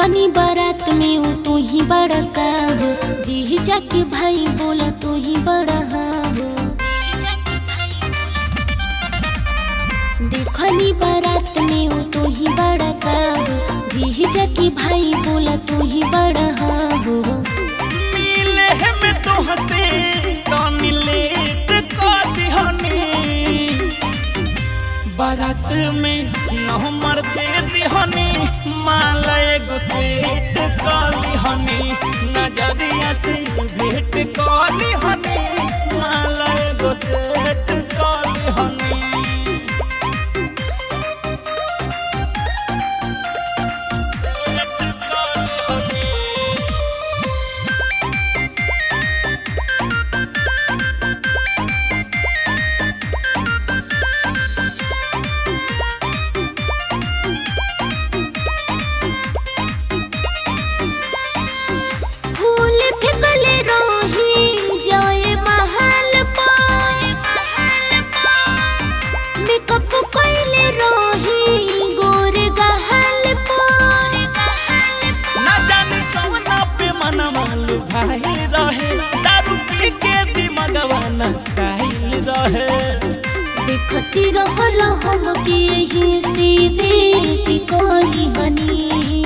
देखनी बारात में वो तू ही बड़ा काबू जी जाके भाई बोला तू ही बड़ा हाबू देखनी बारात में वो तू ही बड़ा काबू जी जाके भाई बोला तू ही बड़ा हाबू मिले में तोहसे तनी लेट कर दिहनी बारात में नंबर दे दिहनी माला एगो सेट कर दिहनी नजरिया से भेंट कर दिहनी माला एगो सेट कर दिहनी सेट कर दिहनी फूल फेंकले रोही जाए महल पाए मेकअप कइले रोही गोर गहल पाए ना जाने कौना पे मनमाल भाई रहे दारू पी के दिमगवा नसाइल रहे देखती रहल हम के यही से बेटी कोली हनी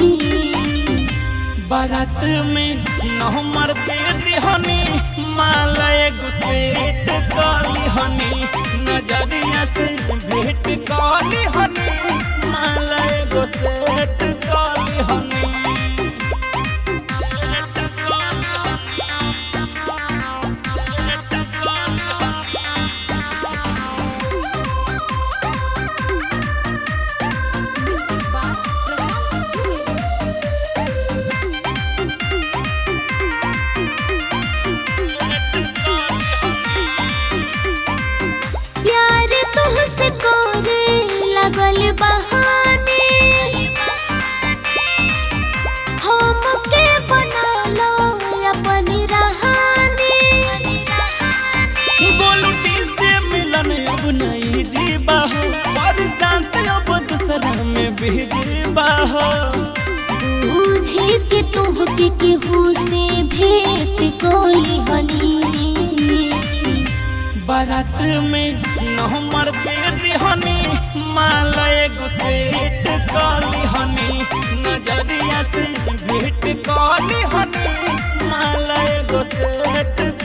बारात में नहमर दे दिहनी माला एगो सेट काली हनी नजरिया से भेंट काली हनी माला एगो सेट काली हनी सेट काली हनी सेट काली हनी प्यार तुहसे करे लगल बहाने हमके बना लो अपनी रहानी गोलुटी से मिलन अब नहीं जीवा हो बरसात अब दूसरा में भेजीबा हो बुझे के तुहके केहू से भेंट कोली हनी बारात में नहमर दे दिहनी माला एगो सेट काली हनी नजरिया से भेंट काली हनी माला एगो सेट